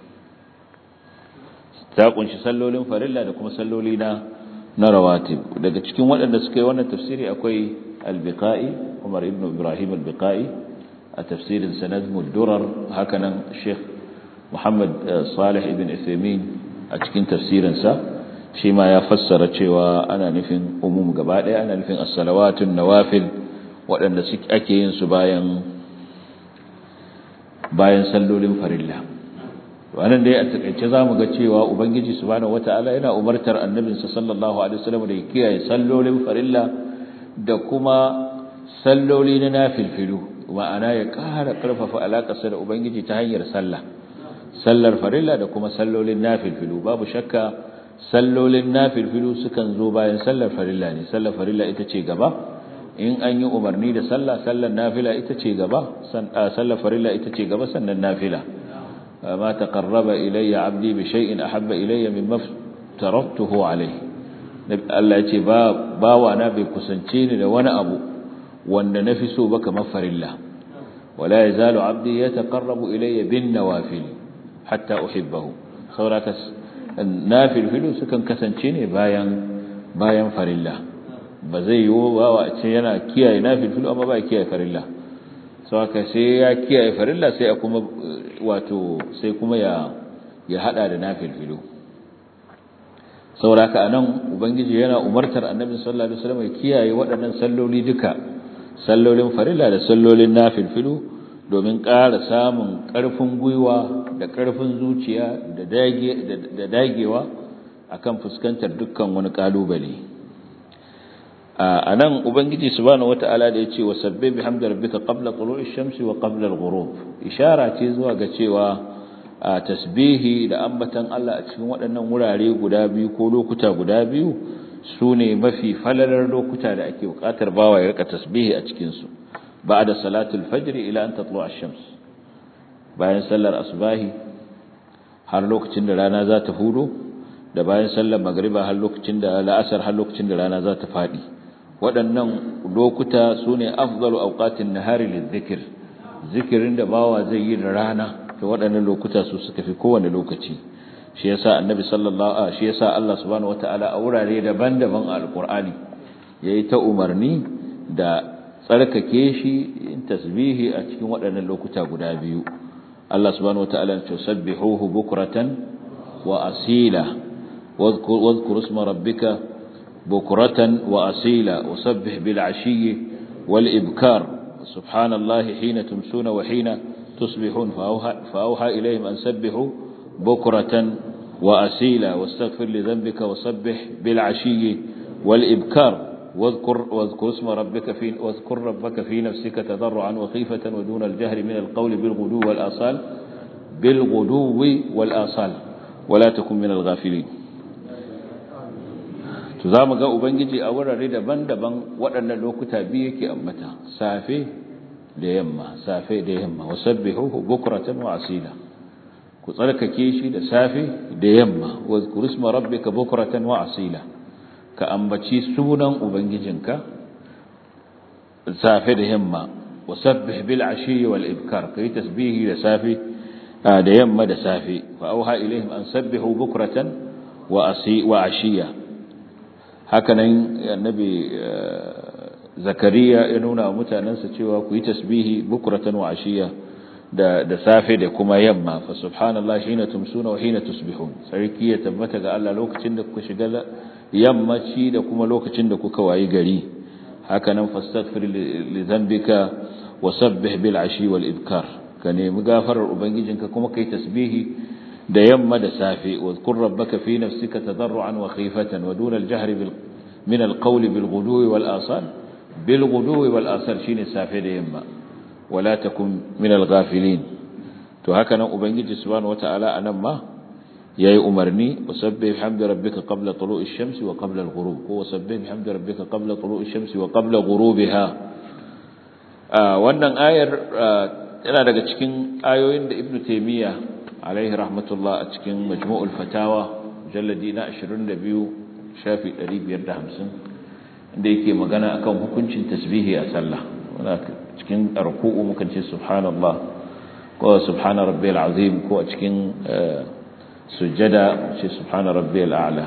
Speaker 2: ta kunshi sallolin farilla da kuma salloli na na rawatib daga cikin waɗanda suka yi wannan tafsiri akwai al-biqai Umar ibn Ibrahim al-biqai a tafsirin sanad mudurar hakanan Sheikh Muhammad Salih ibn Uthaymeen a cikin tafsirin sa shi ma ya fassara cewa ana nufin umum gaba ɗaya ana nufin as-salawatun nawafil waɗanda ake yin su bayan bayan sallolin farilla wannan dai a takeice zamu ga cewa ubangiji subhanahu wataala yana umartar annabinsa sallallahu alaihi wasallam da ya kiyaye sallolin farilla da kuma salloli na nafilfilu ma'ana ya ƙara ƙarfafa alaƙarsa da ubangiji ta hanyar sallah sallar farilla da kuma sallolin nafilfilu babu shakka sallolin nafilfilu sukan zo bayan sallar farilla ne sallar farilla ita ce gaba in an yi umarni da sallah sallar nafila ita ce gaba sallar farilla ita ce gaba sannan nafila ma taqarraba ilayya abdi bi shay'in ahabba ilayya mimma taraktuhu alayhi Allah ya ce ba bawa na bai kusance ni da wani abu wanda nafi so ba kamar farilla wala yazalu abdi yataqarrabu ilayya bin nawafil hatta uhibbahu sauraka nafil filu sukan kasance ne bayan bayan farilla ba zai yi bawa a ce yana kiyaye nafil filu amma ba kiyaye farilla sauraka sai ya kiyaye farilla sai kuma wato sai kuma ya ya hada da nafil filu sauraka anan ubangiji yana umartar annabi sallallahu alaihi wasallam ya kiyaye waɗannan salloli duka sallolin farilla da sallolin nafilfilu domin ƙara samun ƙarfin gwiwa da ƙarfin zuciya da dagewa akan fuskantar dukkan wani ƙalubale a nan ubangiji subhanahu wata'ala da ya ce wasabbe bihamdi rabbika qabla tulu'i shamsi wa qabla al-ghurub ishara ce zuwa ga cewa a tasbihi da ambatan Allah a cikin waɗannan wurare guda biyu ko lokuta guda biyu su ne mafi falalar lokuta da ake buƙatar bawa ya rika tasbihi a cikinsu ba da salatul fajri ila an tatlu ash-shams bayan sallar asbahi har lokacin da rana za ta hudo da bayan sallar magriba har lokacin da la'asar har lokacin da rana za ta fadi waɗannan lokuta su ne afdalu awqatin nahari lidhikr zikirin da bawa zai yi da rana to waɗannan lokuta su suka fi kowane lokaci shi yasa annabi sallallahu alaihi shi yasa Allah subhanahu wataala a wurare daban-daban a alqur'ani yayi ta umarni da tsarkake shi in tasbihi a cikin waɗannan lokuta guda biyu Allah subhanahu wataala ya ce sabbihuhu bukratan wa asila wadhkur isma rabbika bukratan wa asila wasabbih bil ashiyyi wal ibkar subhanallahi hina tumsuna wa hina tusbihun fa auha ilayhim an sabbihu بكرة وأسيلا واستغفر لذنبك وسبح بالعشي والإبكار واذكر, واذكر اسم ربك في واذكر ربك في نفسك تضرعا وخيفة ودون الجهر من القول بالغدو والآصال بالغدو والآصال ولا تكن من الغافلين تزام ga ubangiji a wurare daban-daban waɗannan lokuta biyu yake ammata safe da yamma safe da yamma wasabbihuhu bukratan wa asila ku tsarkake shi da safe da yamma wa zkurisma rabbika bukratan wa asila ka ambaci sunan ubangijinka safe da yamma wa sabbih bil ashi wal ibkar kai tasbihi da safe da yamma da safe fa auha ilaihim an sabbihu bukratan wa asi wa ashiya hakanan annabi zakariya ya nuna wa mutanansa cewa ku yi tasbihi bukratan wa ashiya da da safe da kuma yamma fa subhanallahi hina tumsuna wa hina tusbihun sarki ya tabbata ga Allah lokacin da kuka shiga yammaci da kuma lokacin da kuka wayi gari haka nan fastaghfir li dhanbika wa sabbih bil ashi wal ibkar ka nemi gafarar ubangijinka kuma kai tasbihi da yamma da safe wa zkur rabbaka fi nafsika tadarruan wa khifatan wa duna al jahri bil min al qawl bil ghudwi wal asal bil ghudwi wal asal shine safe da yamma wala takun min al-ghafilin to haka nan ubangiji subhanahu wataala anan ma yayi umarni wasabbih bihamdi rabbika qabla tulu'i ash-shamsi wa qabla al-ghurub ko wasabbih bihamdi rabbika qabla tulu'i ash-shamsi wa qabla ghurubiha wannan ayar yana daga cikin ayoyin da ibnu taymiya alaihi rahmatullah a cikin majmu'ul fatawa jalladi na 22 shafi 550 inda yake magana akan hukuncin tasbihi a sallah cikin ruku'u mukan ce subhanallah ko subhana rabbiyal azim ko a cikin sujjada ce subhana rabbiyal a'la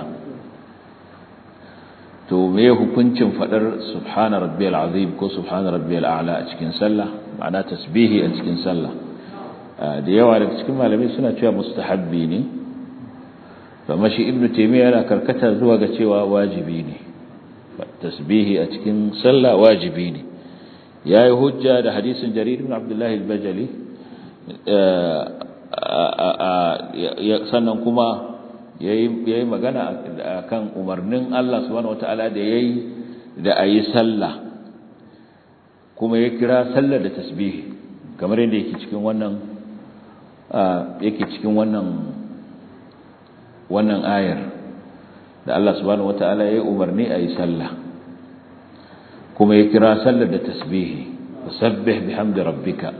Speaker 2: to me hukuncin fadar subhana rabbiyal azim ko subhana rabbiyal a'la a cikin sallah ma'ana tasbihi a cikin sallah da yawa daga cikin malamai suna cewa mustahabbi ne amma shi ibnu taymiya yana karkata zuwa ga cewa wajibi ne tasbihi a cikin sallah wajibi ne yayi hujja da hadisin jarir ibn abdullah al-bajali sannan kuma yayi magana akan umarnin Allah subhanahu wataala da yayi da ayi sallah kuma ya kira sallar da tasbihi kamar yadda yake cikin wannan yake cikin wannan wannan ayar da Allah subhanahu wataala yayi umarni ayi sallah kuma ya kira sallar da tasbihi wasabbih bihamdi rabbika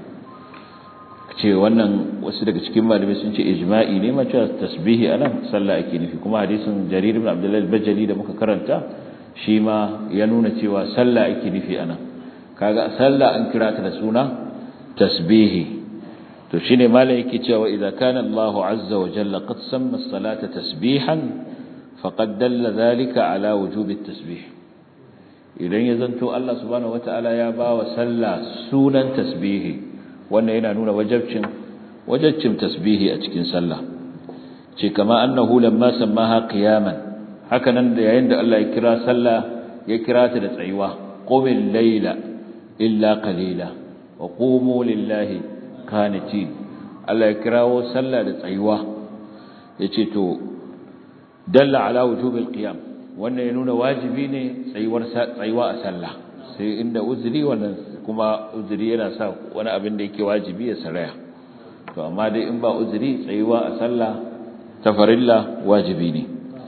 Speaker 2: ce wannan wasu daga cikin malamai sun ce ijma'i ne ma cewa tasbihi anan sallah ake nufi kuma hadisin jarir ibn abdullah al-bajali da muka karanta shi ma ya nuna cewa sallah ake nufi anan kaga sallah an kira ta da suna tasbihi to shine malai yake cewa idza kana Allah azza wa jalla qad samma as-salata tasbihan faqad dalla dhalika ala wujubi at-tasbih idan ya zanto Allah subhanahu wataala ya bawa sallah sunan tasbihi wannan yana nuna wajibcin wajibcin tasbihi a cikin sallah ce kama annahu lamma sammaha qiyaman haka nan da yayin da Allah ya kira sallah ya kira ta da tsayuwa qumil layla illa qalila wa qumu lillahi qanitin Allah ya kirawo sallah da tsayuwa yace to dalla ala wujubil qiyam wannan ya nuna wajibi ne tsayuwar tsayuwa a sallah sai inda uzuri wannan kuma uzuri yana sa wani abin da yake wajibi ya saraya to amma dai in ba uzuri tsayuwa a sallah ta farilla wajibi ne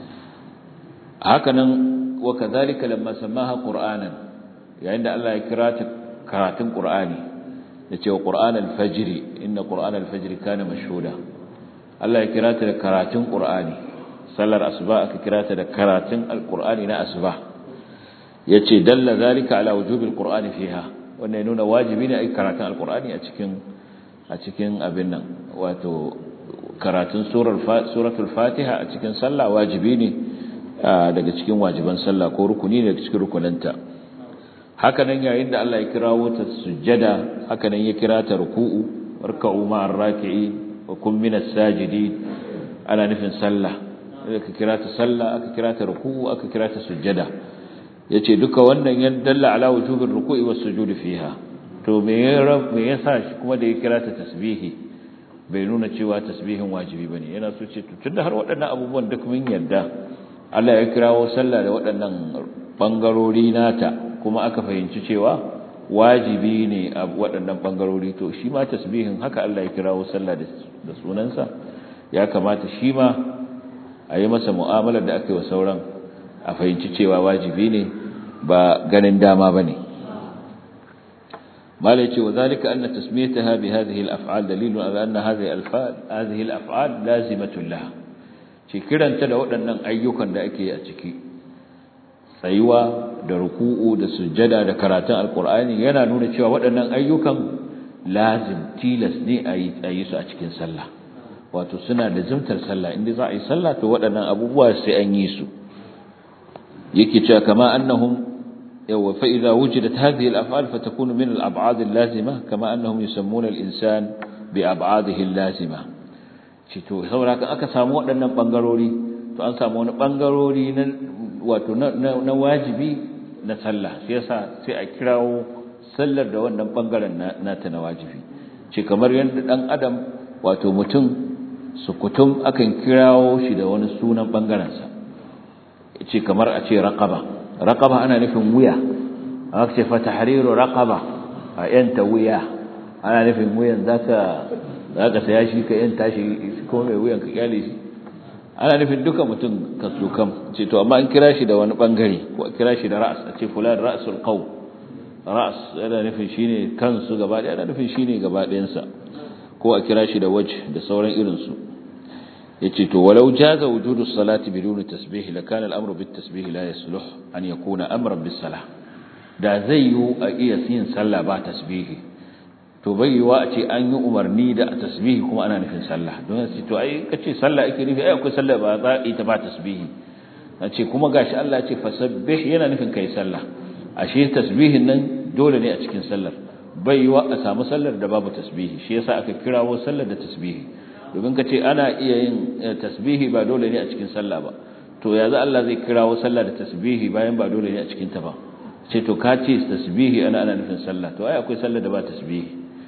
Speaker 2: hakanan wa kadhalika lamma samaha qur'anan yayin da Allah ya kira ta karatun qur'ani yace wa qur'an al-fajr inna qur'an al-fajr kana mashhuda Allah ya kira ta da karatun qur'ani sallar asuba aka kira ta da karatun al-qur'ani na asuba yace dalla zalika ala wujubil qur'ani fiha wannan ya nuna wajibi ne a karatun alkur'ani a cikin a cikin abin nan wato karatun suratul fatiha a cikin sallah wajibi ne daga cikin wajiban sallah ko rukuni daga cikin rukunanta haka nan yayin da Allah ya kirawo ta sujjada haka nan ya kira ta ruku'u warka'u ma'ar raki'i wa kun minas sajidin ana nufin sallah aka kira ta sallah aka kira ta ruku'u aka kira ta sujjada yace duka wannan ya dalla ala wujubir ruku'i was sujudi fiha to me ya me yasa shi kuma da ya kira ta tasbihi bai nuna cewa tasbihin wajibi bane yana so ce to tunda har waɗannan abubuwan duk mun yarda Allah ya kirawo sallah da waɗannan bangarori nata kuma aka fahimci cewa wajibi ne a waɗannan bangarori to shi ma tasbihin haka Allah ya kirawo sallah da sunansa ya kamata shi ma a yi masa mu'amalar da aka yi wa sauran a fahimci cewa wajibi ne ba ganin dama ba ne malai ce wa zalika anna tasmiyataha bi hadhihi al-af'al dalilun ala anna hadhihi al-af'al hadhihi al-af'al lazimatun laha ce kiranta da waɗannan ayyukan da ake a ciki tsayuwa da ruku'u da sujjada da karatun alqur'ani yana nuna cewa waɗannan ayyukan lazim tilas ne a yi su a cikin sallah wato suna da zumtar sallah inda za a yi sallah to waɗannan abubuwa sai an yi su yake cewa kama annahum yawa fa idza wujidat hadhihi al-af'al fatakunu min al-ab'ad al-lazima kama annahum yusammuna al-insan bi ab'adihi al-lazima ce to saboda aka samu waɗannan bangarori to an samu wani bangarori na wato na wajibi na sallah shi yasa sai a kirawo sallar da wannan bangaren nata na wajibi ce kamar yadda dan adam wato mutum sukutum akan kirawo shi da wani sunan bangarensa ce kamar a ce raqaba raqaba ana nufin wuya aka ce fa tahriru raqaba a yanta wuya ana nufin wuyan zaka zaka saya shi ka yanta shi ko mai wuyan ka kyale shi ana nufin duka mutum ka kam ce to amma an kira shi da wani bangare ko kira shi da ra'as a ce fulan ra'sul qaw ra'as yana nufin shine kansu gaba ɗaya yana nufin shine gaba ɗayansa ko a kira shi da wajh da sauran irin su yace to walau jaza wujudu salati bidun tasbih la kana al-amru bit tasbih la yasluh an yakuna amran bis salah da zai yi a iya yin sallah ba tasbihi to bai yiwa a ce an yi umarni da tasbihi kuma ana nufin sallah don sai to ai kace sallah ake nufi ai akwai sallah ba za a yi ta ba tasbihi ce kuma gashi Allah ya ce fasabbih yana nufin kai sallah ashe tasbihin nan dole ne a cikin sallar bai yiwa a samu sallar da babu tasbihi shi yasa aka kirawo sallar da tasbihi domin ka ce ana iya yin tasbihi ba dole ne a cikin sallah ba to ya za Allah zai kirawo sallah da tasbihi bayan ba dole ne a cikin ta ba ce to ka ce tasbihi ana ana nufin sallah to ai akwai sallah da ba tasbihi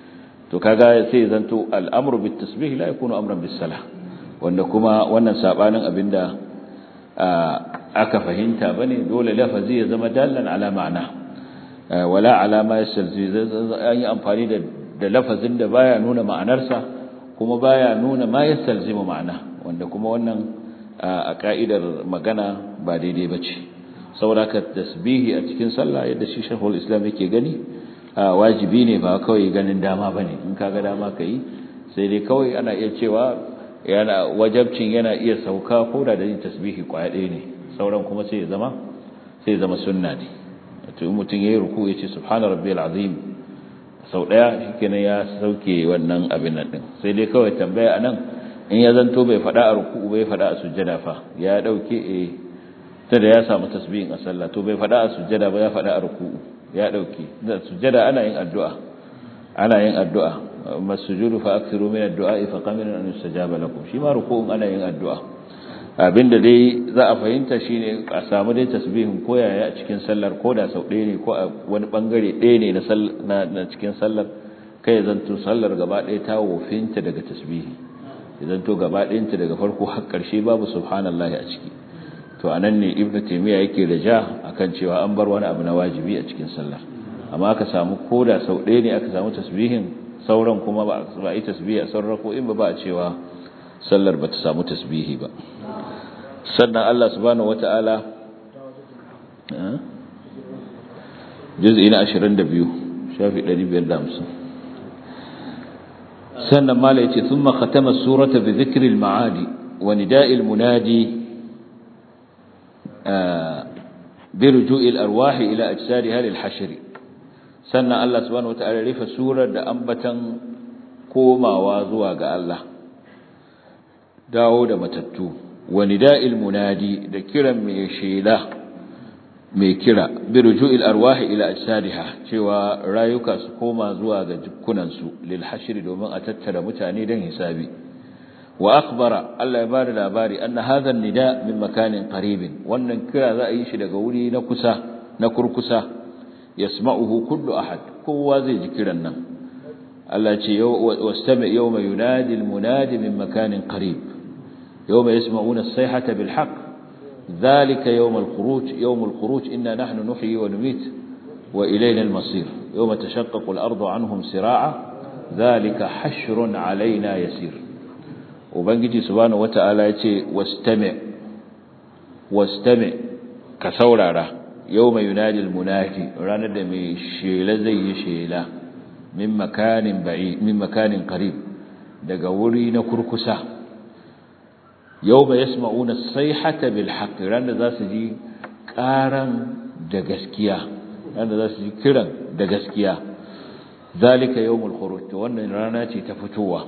Speaker 2: to kaga sai zanto al'amru bit tasbih la yakunu amran bis salah wanda kuma wannan sabanin abinda aka fahimta bane dole lafazi ya zama dallan ala ma'ana wala ala ma yasalzi an yi amfani da da lafazin da baya nuna ma'anarsa kuma baya nuna ma yasalzimu ma'ana wanda kuma wannan a ka'idar magana ba daidai bace saboda ka tasbihi a cikin sallah yadda shi shehul islam yake gani wajibi ne ba kawai ganin dama bane in kaga dama kai sai dai kawai ana iya cewa yana wajabcin yana iya sauka ko da da yin tasbihi kwaya ɗaya ne sauran kuma sai ya zama sai ya zama sunna ne to mutum yayi ruku ya ce subhana rabbiyal azim sau ɗaya shikenan ya sauke wannan abin nan din sai dai kawai tambaya anan in ya zanto bai faɗa a ruku bai faɗa a sujjada fa ya dauke eh ta da ya samu tasbihin a sallah to bai faɗa a sujjada ba ya faɗa a ruku ya dauke da sujjada ana yin addu'a ana yin addu'a masujudu fa akthiru min ad-du'a fa qamina an yustajaba lakum shi ma ruku'un ana yin addu'a abinda dai za a fahimta shine a samu dai tasbihin koyaya a cikin sallar ko da sau ɗaya ne ko a wani bangare ɗaya ne na na cikin sallar kai zanto sallar gaba ɗaya ta wofinta daga tasbihi zanto gaba ɗayanta daga farko har ƙarshe babu subhanallahi a ciki to anan ne ibnu taymiya yake da ja akan cewa an bar wani abu na wajibi a cikin sallar amma aka samu koda sau ɗaya ne aka samu tasbihin sauran kuma ba a yi tasbihi a sauran ko in ba ba a cewa sallar ba ta samu tasbihi ba sannan Allah subhanahu wata'ala juz'i na 22 shafi 550 sannan mala yace thumma khatama surata bi dhikri al-ma'adi wa nida'i al-munadi bi ruju'i al-arwah ila ajsadiha lil-hashr sannan Allah subhanahu wata'ala rufe surar da ambatan komawa zuwa ga Allah dawo da matattu wa nida'il munadi da kiran mai shela mai kira bi ruju'il arwahi ila ajsadiha cewa rayuka su koma zuwa ga jukkunan su lil hashr domin a tattara mutane dan hisabi wa akhbara Allah ya bada labari anna hadha nida min makanin qaribin wannan kira za a yi shi daga wuri na kusa na kurkusa yasma'uhu kullu ahad kowa zai ji kiran nan Allah ce wastami yawma yunadi almunadi min makanin qarib yawma yasma'una as-sayhata bil haqq dhalika yawm al-khuruj yawm al-khuruj inna nahnu nuhyi wa numit wa ilayna al-masir yawma tashaqqaqu al-ardu anhum sira'a dhalika hashrun alaina yasir ubangiji subhanahu wata'ala yace wastami wastami ka saurara yawma yunadi al-munadi ranar da mai shela zai yi shela min makanin ba'i min makanin qarib daga wuri na kurkusa yawma yasma'una as-sayhata bil haqq ran da zasu ji karan da gaskiya ran da zasu ji kiran da gaskiya zalika yawmul khuruj to wannan rana ce ta fitowa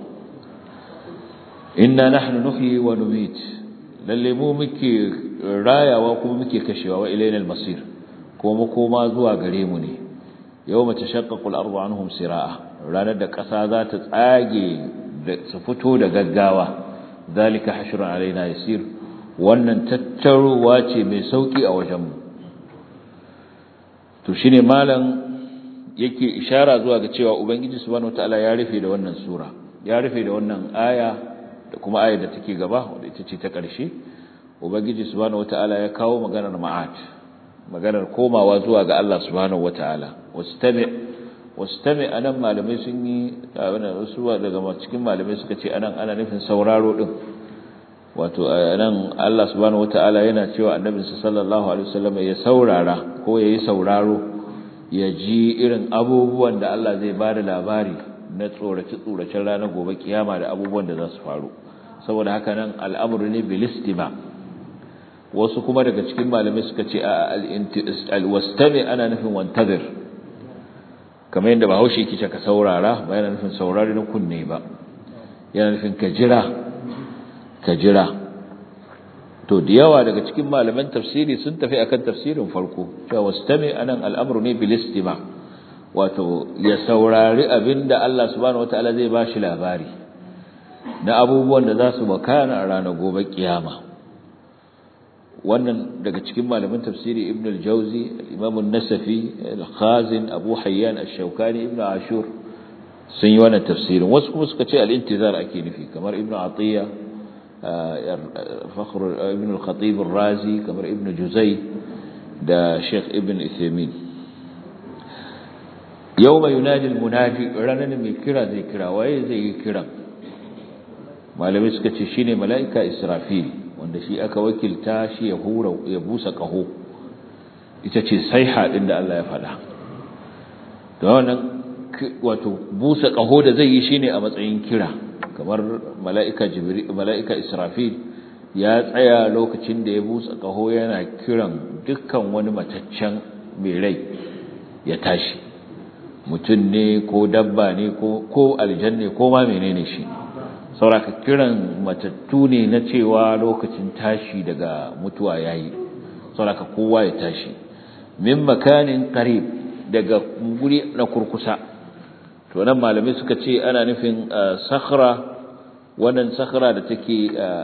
Speaker 2: inna nahnu nuhyi wa numit lalle mu muke rayawa kuma muke kashewa wa ilaina al-masir kuma koma zuwa gare mu ne yawma tashaqqaqu al-ardu anhum siraa ranar da ƙasa za ta tsage su fito da gaggawa zalika hashrun alaina yasir wannan tattaruwa ce mai sauki a wajen mu to shine malam yake ishara zuwa ga cewa ubangiji subhanahu wataala ya rufe da wannan sura ya rufe da wannan aya da kuma ayar da take gaba wadda ita ce ta ƙarshe ubangiji subhanahu wataala ya kawo maganar ma'at maganar komawa zuwa ga Allah subhanahu wataala wastami wastami anan malamai sun yi abin wasu daga cikin malamai suka ce anan ana nufin sauraro din wato anan Allah subhanahu wataala yana cewa annabi sallallahu alaihi wasallam ya saurara ko yayi sauraro ya ji irin abubuwan da Allah zai bada labari na tsorace tsoracen ranar gobe kiyama da abubuwan da za su faru saboda haka nan al'amru ne bil istima' wasu kuma daga cikin malamai suka ce al-wastami ana nufin wantazir kamar yadda bahaushe yake ce ka saurara ba yana nufin saurari na kunne ba yana nufin ka jira ka jira to da yawa daga cikin malaman tafsiri sun tafi akan tafsirin farko cewa wastami anan al'amru ne bil istima wato ya saurari abinda Allah subhanahu wataala zai bashi labari na abubuwan da za su makana a ranar gobe kiyama wannan daga cikin malaman tafsiri ibn al-jawzi imam an-nasafi al-khazin abu hayyan ash-shawkani ibn ashur sun yi wannan tafsirin wasu kuma suka ce al-intizar ake nufi kamar ibn atiya fakhr ibn al-khatib ar-razi kamar ibn juzay da sheikh ibn ithamin yawma yunadi al-munadi ranan mai kira zai kira waye zai yi kiran malamai suka ce shine mala'ika israfil wanda shi aka wakilta shi ya hura ya busa kaho ita ce saiha din da Allah ya faɗa to wannan wato busa kaho da zai yi shine a matsayin kira kamar mala'ika jibril mala'ika israfil ya tsaya lokacin da ya busa kaho yana kiran dukkan wani mataccen mai rai ya tashi mutum ne ko dabba ne ko ko aljanne ko ma menene shi sauraka kiran matattu ne na cewa lokacin tashi daga mutuwa yayi sauraka kowa ya tashi min makanin qarib daga guri na kurkusa to nan malamai suka ce ana nufin sakhra wannan sakhra da take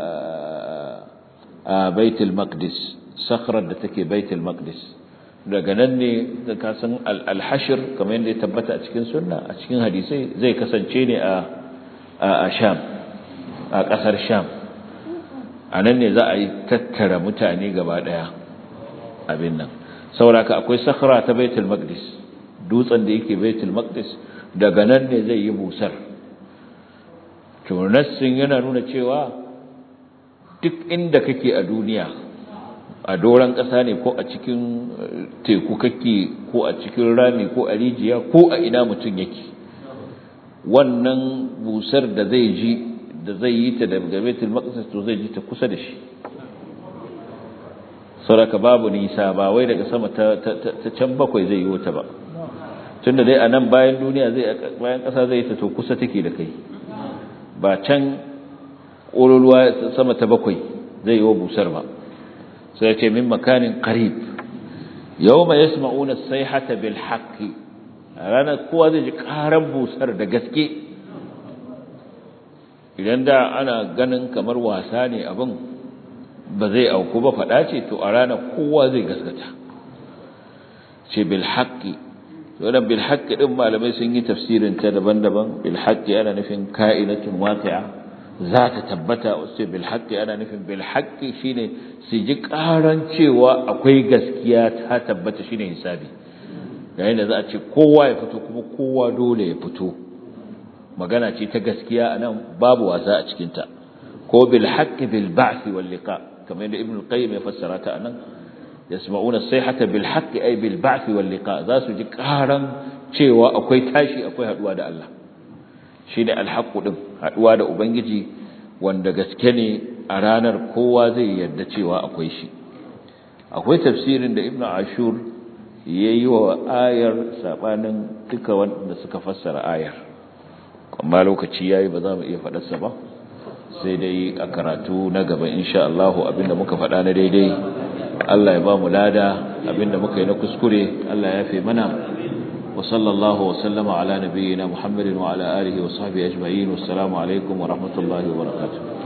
Speaker 2: a baitul maqdis sakhrar da take baitul maqdis daga nan ne da ka san al-hashr kamar yadda ya tabbata a cikin sunna a cikin hadisai zai kasance ne a a sham a kasar sham a nan ne za a yi tattara mutane gaba daya abin nan sauraka akwai sakhra ta baitul maqdis dutsen da yake baitul maqdis daga nan ne zai yi busar to nassin yana nuna cewa duk inda kake a duniya a doran ƙasa ne ko a cikin teku kake ko a cikin rami ko a rijiya ko a ina mutum yake wannan busar da zai ji da zai yi ta daga baitul maqdis to zai ji ta kusa da shi saboda babu nisa ba wai daga sama ta ta can bakwai zai yi wata ba tunda dai a nan bayan duniya zai bayan ƙasa zai ta to kusa take da kai ba can ƙololuwa sama ta bakwai zai yi wa busar ba sai ya ce min makanin qarib yawma yasma'una as-sayhata bil haqqi ranar kowa zai ji karan busar da gaske idan da ana ganin kamar wasa ne abin ba zai auku ba faɗa ce to a ranar kowa zai gaskata ce bil haqqi wannan bil haqqi din malamai sun yi tafsirin ta daban-daban bil haqqi ana nufin ka'inatun waqi'a za ta tabbata wasu bil haqqi ana nufin bil haqqi shine su ji karan cewa akwai gaskiya ta tabbata shine hisabi yayin da za a ce kowa ya fito kuma kowa dole ya fito magana ce ta gaskiya anan babu wasa a cikin ta ko bil haqqi bil ba'th wal liqa kamar yadda ibn al-qayyim ya fassara ta anan yasma'una as-sayhata bil haqqi ay bil ba'th wal liqa za su ji karan cewa akwai tashi akwai haduwa da Allah shi ne alhaƙu ɗin haɗuwa da Ubangiji wanda gaske ne a ranar kowa zai yarda cewa akwai shi akwai tafsirin da ibn ashur ya yi wa ayar saɓanin duka wanda suka fassara ayar amma lokaci ya yi ba za mu iya faɗarsa ba sai dai a karatu na gaba insha Allah abinda muka faɗa na daidai Allah ya ba mu lada abinda muka yi na kuskure Allah ya fi mana وصلى الله وسلم على نبينا محمد وعلى آله وصحبه أجمعين والسلام عليكم ورحمة الله وبركاته